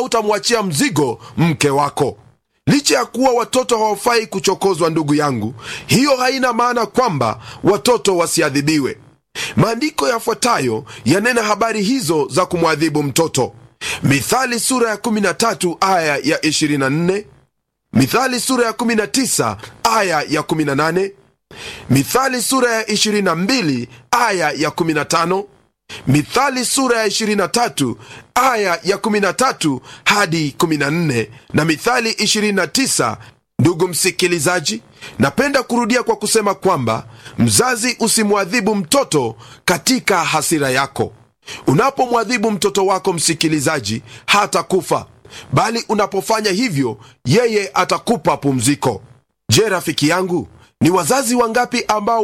utamwachia mzigo mke wako licha ya kuwa watoto hawafai kuchokozwa ndugu yangu hiyo haina maana kwamba watoto wasiadhibiwe maandiko yafuatayo yanena habari hizo za kumwadhibu mtoto mithali sura ya 13 aya ya 24 mithali sura ya 19 aya ya 18 mithali sura ya 22 aya ya 15 mithali sura ya 23 aya ya 13 hadi 14 na mithali 29 ndugu msikilizaji napenda kurudia kwa kusema kwamba mzazi usimwadhibu mtoto katika hasira yako unapomwadhibu mtoto wako msikilizaji hata kufa bali unapofanya hivyo yeye atakupa pumziko je rafiki yangu ni wazazi wangapi ambao